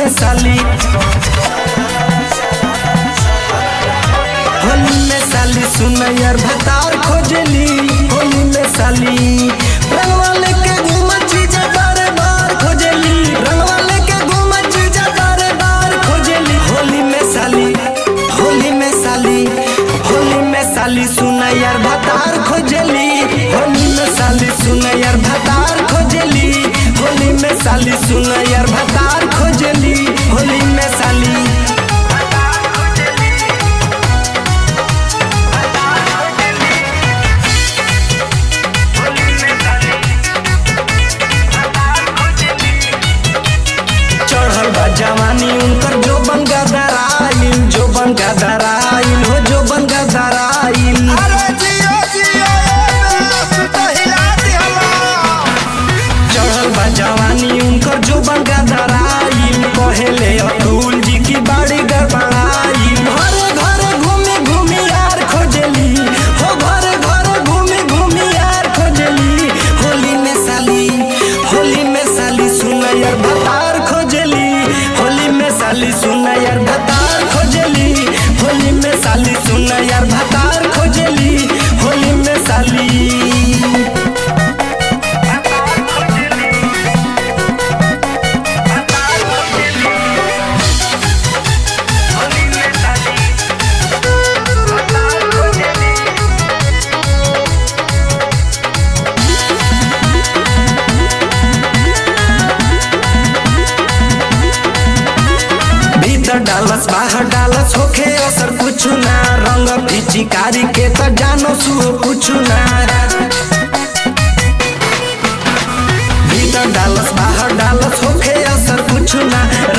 साली होली में साली सुन यार भतार खोजली होली में साली रंगवा लेके घूम चीजा बारे बार खोजली रंगवा लेके घूम चीजा बारे बार खोजली होली में साली होली में साली होली में साली सुन यार भतार खोजली होली में साली सुन यार भतार खोजली होली में साली सुन यार भतार खोजली होली में साली चढ़ल बा जवानी उनकर जो बन गदराइल जो बन गदराइल हो जो बन गदराइल अरे जियो जियो ए बेस तो हिला दिहला चढ़ल बा जवानी उनकर जो बन गदराइल कहेले अतुल जी की बाड़ी गड़बड़ाइल घरे घरे घूमी घूमी यार खोजली हो घरे घरे घूमी घूमी यार खोजली होली में साली होली में साली सुन यार भतार खोजली होली में साली सुन यार भतार खोजली होली में साली सुन यार भतार खोजली होली में साली भीतर डालस बाहर डालस होखे असर कुछ ना रंग पिचिकारी के त जानो सु कुछ ना भीतर डालस बाहर डालस होखे असर कुछ ना